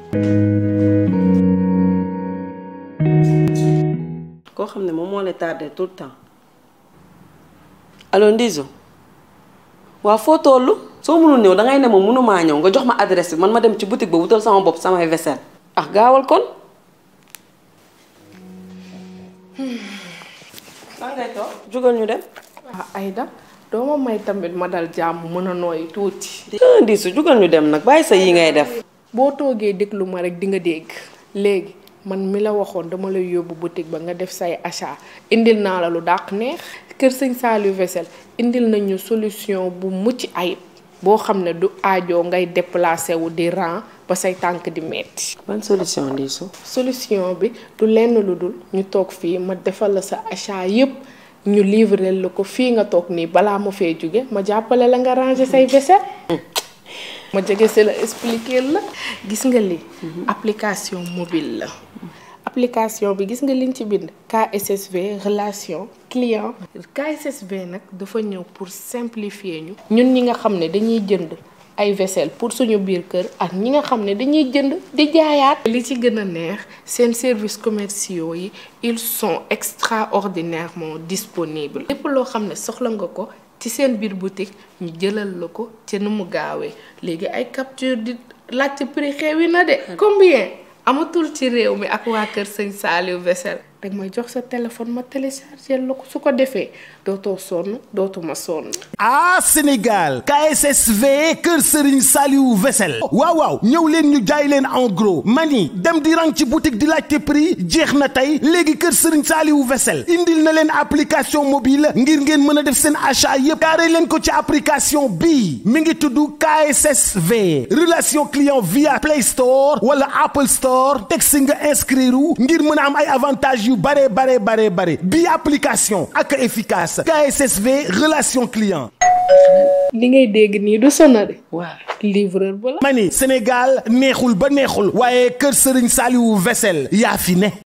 koo xam ne moom moo lay tardé tout le temps allo Ndizo waaw foo toll soo mënul ñëw dangay ne ma mënumaa ñëw nga jox ma adresse bi man ma dem ci boutique ba wutal sama bopp samay vaisselle ah gaawal kon lan ngay toog jógal ñu dem ah Aïda doo ma may tamit ma dal jàmm mën a nooy tuuti. ah Ndizo jógal ñu dem nag bàyyi sa yi ngay def boo toogee déglu ma rek di nga dégg léegi man mi la waxoon dama lay yóbbu boutique ba nga def say achat indil naa la lu dàq neex kër sëñ Saliou Vaisselle indil nañu solution bu mucc ayib boo xam ne du aajoo ngay déplacé wu di rang ba say tànk di metti ban solution Ndizo solution bi du lenn lu dul ñu toog fii ma defal la sa achat yépp ñu livrer la ko fii nga toog nii balaa ma fee jóge ma jàppale la nga ranger say vaisselle ma jege si la expliquer la gis nga li application mobile la application bi gis nga liñ ci bind KSSV relation client KSSV nag dafa ñëw pour simplifier ñu ñun ñi nga xam ne dañuy jënd ay vaisselle pour suñu biir kër ak ñi nga xam ne dañuy jënd di jaayaat li ci gën a neex seen services commerciaux yi ils sont extraordinairement disponibles lépp loo xam ne soxla nga ko ci seen biir boutique ñu jëlal la ko ci nu mu gaawee léegi ay capture di laajte prix xewi na de combien amatul ci réew mi ak waa kër sëñ Saliou Vaisselle dag may jox sa téléphone ma télécharger la ko su ko defee dootoo sonn dootuma sonn ah Sénégal KSSV Kër Serigne Saliou Vaisselle waaw waaw ñëw leen ñu jaay leen en gros mani dem di rang ci boutique di laajte prix jeex na tey léegi Kër Serigne Saliou Vaisselle indil na leen application mobile ngir ngeen mën a def seen achat yëpp jaaree leen ko ci application bii mi ngi tudd KSSV relation client via Play Store wala Apple Store teg si nga inscrire ngir mën a am ay avantages yu bare bare bare bare bii application ak efficace KSSV relation client. li ngay dégg nii du sonade waaw livreur ba la mani Sénégal neexul ba neexul waaye Kër Serigne Saliou Vaisselle yaa fi ne